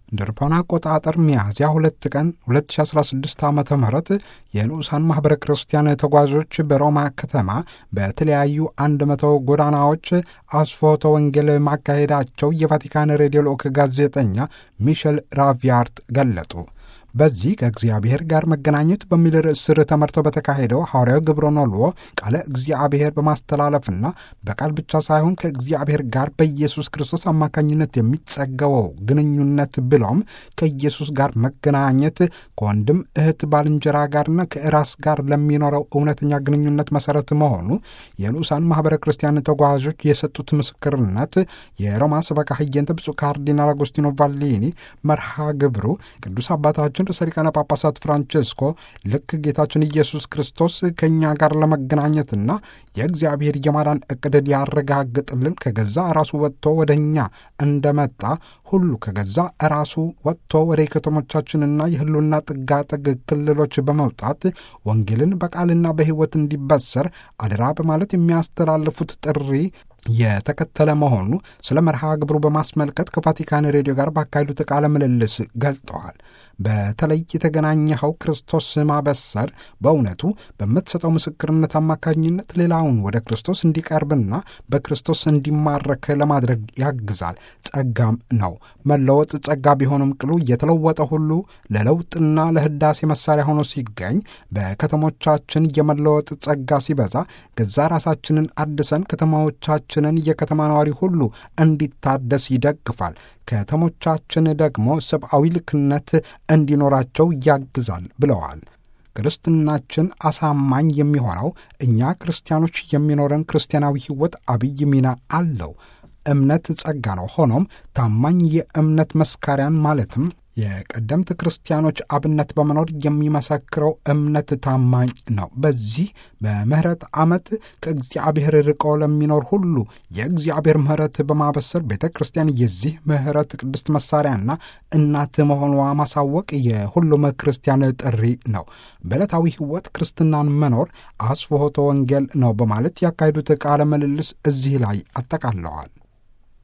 እንደ አውሮፓውያን አቆጣጠር ሚያዝያ ሁለት ቀን 2016 ዓ ም የንዑሳን ማኅበረ ክርስቲያን ተጓዦች በሮማ ከተማ በተለያዩ አንድ መቶ ጎዳናዎች አስፎተ ወንጌል ማካሄዳቸው የቫቲካን ሬዲዮ ልዑክ ጋዜጠኛ ሚሸል ራቪያርት ገለጡ። በዚህ ከእግዚአብሔር ጋር መገናኘት በሚል ርዕስ ስር ተመርቶ በተካሄደው ሐዋርያዊ ግብረ ኖልዎ ቃለ እግዚአብሔር በማስተላለፍና በቃል ብቻ ሳይሆን ከእግዚአብሔር ጋር በኢየሱስ ክርስቶስ አማካኝነት የሚጸገበው ግንኙነት ብሎም ከኢየሱስ ጋር መገናኘት ከወንድም እህት፣ ባልንጀራ ጋርና ከራስ ጋር ለሚኖረው እውነተኛ ግንኙነት መሰረት መሆኑ የንዑሳን ማኅበረ ክርስቲያን ተጓዦች የሰጡት ምስክርነት የሮማ ሰበካ ህየንተ ብፁዕ ካርዲናል አጎስቲኖ ቫሊኒ መርሃ ግብሩ ቅዱስ አባታችን ርዕሰ ሊቃነ ጳጳሳት ፍራንቼስኮ ልክ ጌታችን ኢየሱስ ክርስቶስ ከእኛ ጋር ለመገናኘትና የእግዚአብሔር የማዳን ዕቅድ ሊያረጋግጥልን ከገዛ ራሱ ወጥቶ ወደ እኛ እንደመጣ ሁሉ ከገዛ ራሱ ወጥቶ ወደ ከተሞቻችንና የህሉና ጥጋጥግ ክልሎች በመውጣት ወንጌልን በቃልና በሕይወት እንዲበሰር አደራ በማለት የሚያስተላልፉት ጥሪ የተከተለ መሆኑ ስለ መርሃ ግብሩ በማስመልከት ከቫቲካን ሬዲዮ ጋር ባካሄዱት ቃለ ምልልስ ገልጠዋል። በተለይ የተገናኘኸው ክርስቶስ ማበሰር በእውነቱ በምትሰጠው ምስክርነት አማካኝነት ሌላውን ወደ ክርስቶስ እንዲቀርብና በክርስቶስ እንዲማረክ ለማድረግ ያግዛል። ጸጋም ነው። መለወጥ ጸጋ ቢሆንም ቅሉ የተለወጠ ሁሉ ለለውጥና ለህዳሴ መሳሪያ ሆኖ ሲገኝ በከተሞቻችን የመለወጥ ጸጋ ሲበዛ ገዛ ራሳችንን አድሰን ከተማዎቻችንን የከተማ ነዋሪ ሁሉ እንዲታደስ ይደግፋል። ከተሞቻችን ደግሞ ሰብአዊ ልክነት እንዲኖራቸው ያግዛል ብለዋል። ክርስትናችን አሳማኝ የሚሆነው እኛ ክርስቲያኖች የሚኖረን ክርስቲያናዊ ሕይወት አብይ ሚና አለው። እምነት ጸጋ ነው። ሆኖም ታማኝ የእምነት መስካሪያን ማለትም የቀደምት ክርስቲያኖች አብነት በመኖር የሚመሰክረው እምነት ታማኝ ነው። በዚህ በምህረት ዓመት ከእግዚአብሔር ርቆ ለሚኖር ሁሉ የእግዚአብሔር ምህረት በማበሰር ቤተ ክርስቲያን የዚህ ምህረት ቅድስት መሳሪያና እናት መሆኗ ማሳወቅ የሁሉም ክርስቲያን ጥሪ ነው። በዕለታዊ ሕይወት ክርስትናን መኖር አስፍሖተ ወንጌል ነው በማለት ያካሄዱት ቃለ ምልልስ እዚህ ላይ አጠቃለዋል።